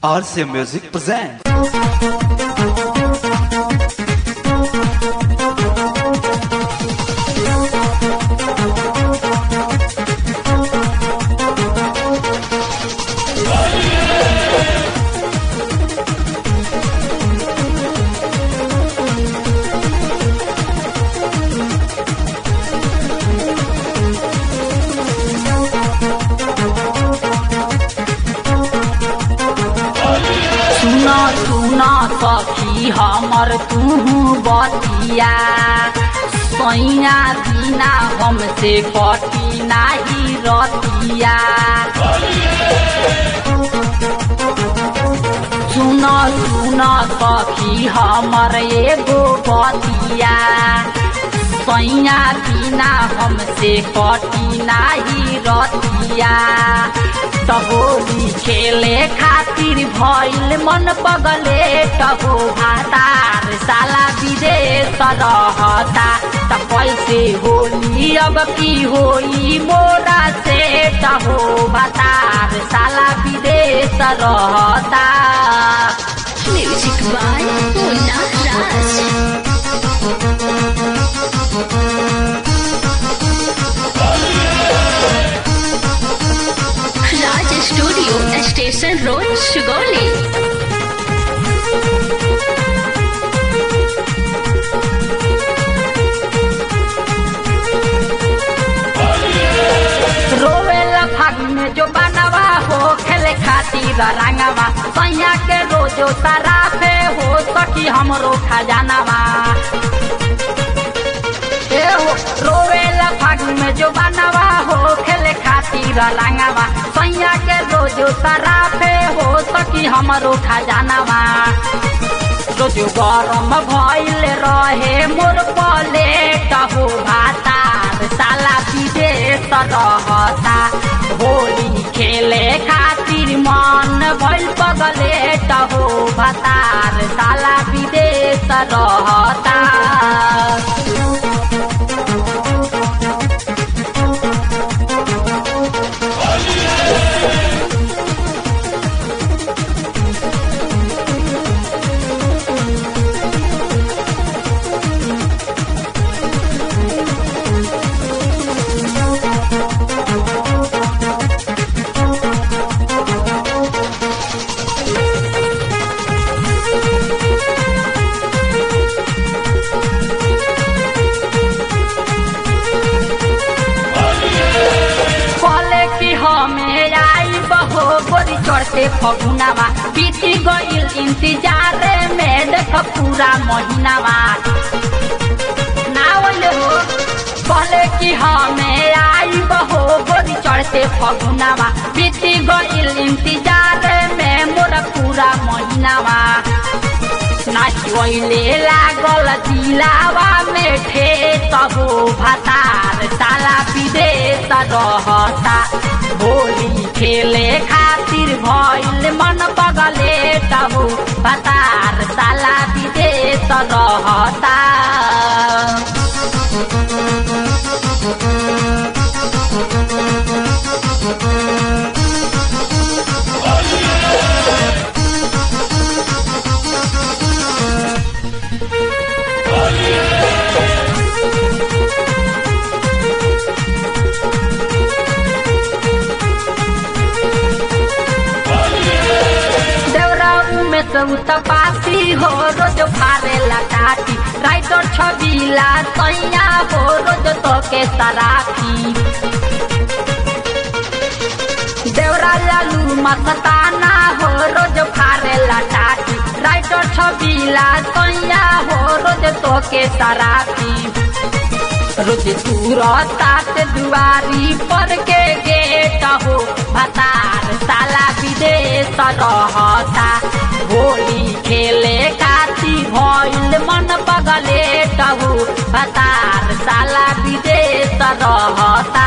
RC Music presents. सुना सुना सखी हमर तू बतिया सैया बिना हमसे कटी नाही रतिया सुन सुन सखी हमर एगो बतिया सैया बिना हमसे कटी नाही रतिया टहोली खेले खातिर भइल मन पगले टहो भातार साला विदेश रहता त कैसे होली अब की होई मोरा से टहो भातार साला विदेश रहता Music by Mona Raj. Raj Studio, Station Road, Shugoli. रोवेला फागुन में जो बनवा हो खेले खातिर रंगवा सैया के रोजो सराफे हो सखी हमरो खजानवा ए हो रोवेला फागुन में जो बनवा हो खेले खातिर रंगवा सैया के रोजो सराफे हो सखी हमरो खजानवा रोजो गरम भइल रहे मोर पलेट हो भातार साला विदेश रहता होली खेले खातिर मन भइल पगलेट हो भातार साला विदेश रहता कहले कि हमें आई बहो गोरी चढ़ते फगुनावा बीती गईल इंतजार में देख पूरा महीनावा ना ओले हो कहले कि हमें आई बहो गोरी चढ़ते फगुनावा बीती गईल इंतजार में मोर पूरा महीनावा नाचोइले लागल दिलावा में ठेस हो भातार साला विदेश रहता होली खेले खातिर भइल मन पगले तबु भातार साला विदेश रहता देवरा में सब तपासी हो रोज फारे लटाटी राइटर छबीला सैया हो रोज तो के सराफी देवरा लालू मस्ताना हो रोज फारे लटाटी राइटर छबीला सैया हो रोज तो के सराफी रोज तुरतात दुआरी पर के गेट हो भतार साला विदेश रहता होली खेले खाती भइल मन पगले टहु भतार साला विदेश रहता